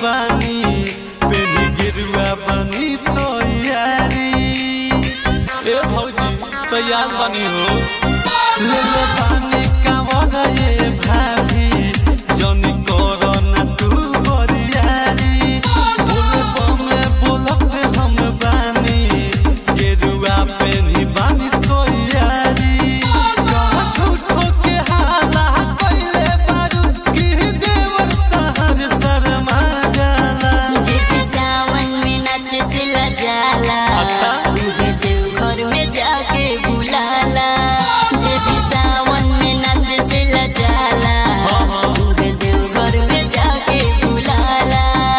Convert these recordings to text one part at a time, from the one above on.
बानी पेनी गिरुआ बनी तो यारी ए भौजी तैयार बनी हो ले ले पानी का ये भाभी जनी करो ना तू बरियारी बोले बमे बोलत हम बानी गिरुआ पेनी बानी तो यारी कहाँ झूठो के हाला कइले बारू की देवर तहर शर्मा जाला जेठी सावन में नाच सिला जाला अच्छा। उहे देव घर में जाके बुलाला जेठी सावन में नाच सिला जाला हाँ, हाँ। उहे देव घर में जाके बुलाला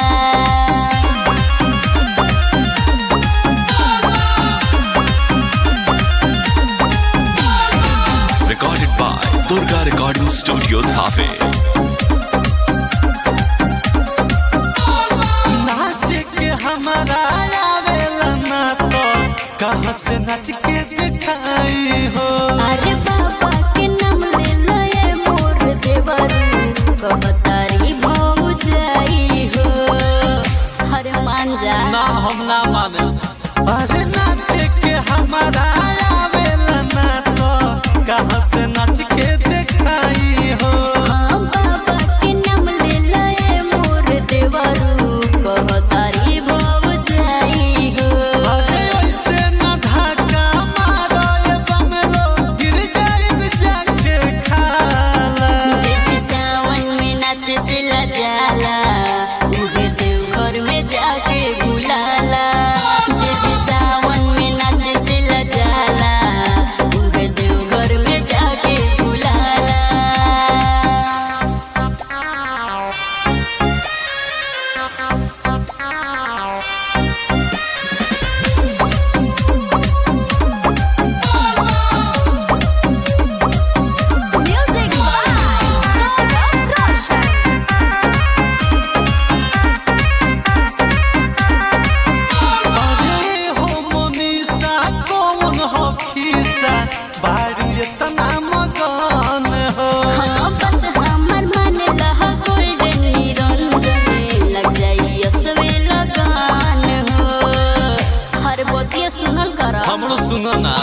Recorded by Durga Recording Studio Thave. नाच के हमारा आवेला ना तो कहाँ से नाच के दिखाई हो अरे बाबा के नाम ले लो ये मोर देवरू कहतारी भाऊ जाई हो हर मान जा ना हम ना माने अरे नाच के हमारा आवेला ना तो कहाँ से नाच के दिखाई हो हाँ बाबा के नाम ले लो ये मोर देवरू कहतारी भाऊ जाई हो अरे ऐसे ना धक्का मारो ये बमलो गिर जाए जाके खाला जेठी सावन में नाच सिला जाला उहे देव घर में जाके बुलाला जेठी सावन में नाच सिला जाला उहे देव घर में जाके बुलाला Music by Gaurav Roshan. अरे हो मोनिसा कौन हो खीसा बारू इतना मगन हो हाँ बस हमर मन लहा गोल्डन निरंजन लग जाई असवे लगान हो हर बोतिया सुनल करा हमरो सुनो ना